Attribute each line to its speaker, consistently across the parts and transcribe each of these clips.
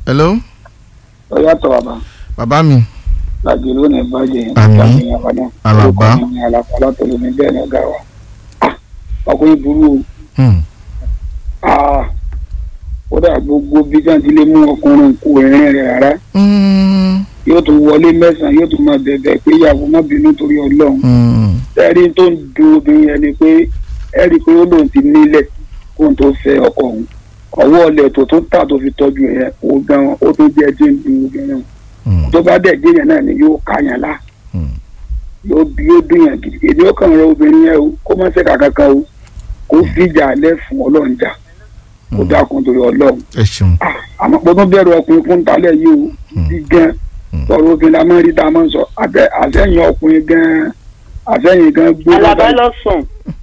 Speaker 1: hello
Speaker 2: ọyàtọ̀ bàbá
Speaker 1: bàbá mi
Speaker 2: láti lónìí bàjẹ́
Speaker 1: Àmín. Àlàbá.
Speaker 2: àlàbá látọ̀lọ́ ní bẹ́ẹ̀ ní ọ̀gá wa Ah, ọkùnrin burú o
Speaker 1: Hmm.
Speaker 2: Ah, kódà gbogbo bí sáà ti lè mú ọkùnrin kú ẹ̀rín rẹ̀ rárá
Speaker 1: Hmm.
Speaker 2: yóò tún wọlé mẹ́sàn-án yóò tún máa bẹ̀bẹ̀ pé ìyàwó má bínú torí ọlọ́run
Speaker 1: Hmm.
Speaker 2: ẹ̀rí tó ń du obìnrin yẹn ni pé ẹ̀rí pé ó lóun ti nílẹ̀ kóun tó fẹ́ ọkọ òun ọwọ́ ọlẹ̀ tó tún tà tó fi tọ́jú ẹ̀ yẹn ó gan ó tó jẹ́ ẹjẹ́ ń du obìnrin
Speaker 1: Hmm.
Speaker 2: tó bá dẹ̀ dé yẹn náà ni yóò káyàn lá
Speaker 1: Hmm.
Speaker 2: yóò bí yóò dùn yàn gidi èdè ó kàn rọ obìnrin yẹn o kó má ṣe kankan o kó fìjà alẹ́ fún ọlọ́run jà kó dákun torí ọlọ́run
Speaker 1: ẹ ṣeun
Speaker 2: Ah, àmọ́ pé tó bẹ̀rù ọkùnrin fún talẹ̀ yìí o bí gan tọrọ obìnrin la máa ń rí tá a máa ń sọ àtẹ- àtẹ̀yìn ọkùnrin gan àtẹ̀yìn gan gbé
Speaker 3: alaba lọ sùn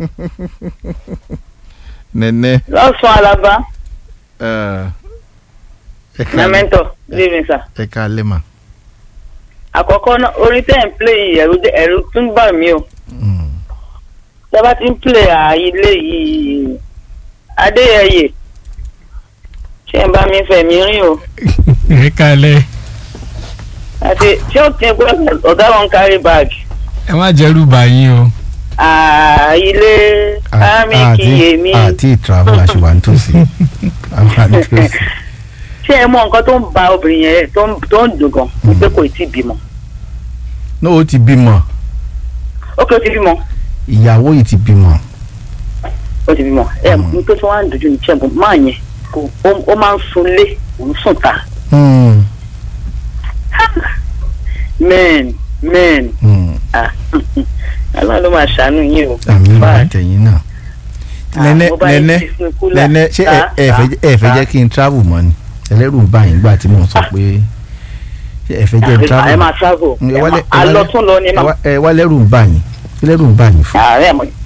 Speaker 1: nẹnẹ
Speaker 3: lọ sùn alaba
Speaker 1: ẹ ẹ ká
Speaker 3: mẹmẹntọ living sir.
Speaker 1: ẹ ká lè mà.
Speaker 3: àkọ́kọ́ náà orin tẹ́ ń play yìí ẹ̀rù jẹ́- ẹ̀rù tún bà mí o
Speaker 1: Hmm.
Speaker 3: tọ́ba ti ń play àìlè yìí adéyẹyẹ ṣé ń bá mi fẹ̀ mí rìn o
Speaker 4: ẹ kalẹ̀
Speaker 3: àti ṣé ó ti gbọ́ ọ̀gá wọn kárí báàgì
Speaker 4: ẹ má jẹ́rù báyìí o.
Speaker 3: àìlè ámì kìyèmí
Speaker 1: àti travel àṣìwà nítòsí àwọn nítòsí.
Speaker 3: ṣé ẹ mọ nǹkan tó ń ba obìnrin yẹn tó ń- tó ń dùn gan wípé kò tí ì bímọ
Speaker 1: ní o ti bímọ
Speaker 3: ó kí ó ti bímọ
Speaker 1: ìyàwó yìí ti bímọ.
Speaker 3: ó ti bímọ ẹ ní tó tún wá ń dojú ní ṣẹ́gun máa yẹn kò- ó- ó máa ń sunlé òun sùn ta
Speaker 1: Hmm.
Speaker 3: men men
Speaker 1: Hmm.
Speaker 3: ah aláwọ̀ ló máa ṣàánú yín o.
Speaker 1: àmì
Speaker 3: Bye.
Speaker 1: àtẹ̀yìn náà.
Speaker 3: Ah,
Speaker 1: nẹ́nẹ́
Speaker 3: mo bá yín
Speaker 1: nẹ́nẹ́
Speaker 3: fi sínú kúlà.
Speaker 1: nẹ́nẹ́ ṣé ẹ
Speaker 3: Ta,
Speaker 1: ẹ fẹ́
Speaker 3: ta,
Speaker 1: ẹ fẹ́
Speaker 3: ta.
Speaker 1: jẹ́ kí n travel mọ́ ni ẹlẹ́rù ń bá yín gbà tí mò ń sọ pé ṣé ẹ fẹ́ jẹ́ n travel.
Speaker 3: ẹ máa travel
Speaker 1: ẹ
Speaker 3: ẹ
Speaker 1: wálé-
Speaker 3: máa-
Speaker 1: ẹ wálé-
Speaker 3: alọ́tún lọ ni
Speaker 1: ẹ
Speaker 3: máa
Speaker 1: wá- ẹ wá lẹ́rù ń bá yín kí lẹ́rù ń bá yín fún.
Speaker 3: ààrẹ mọ̀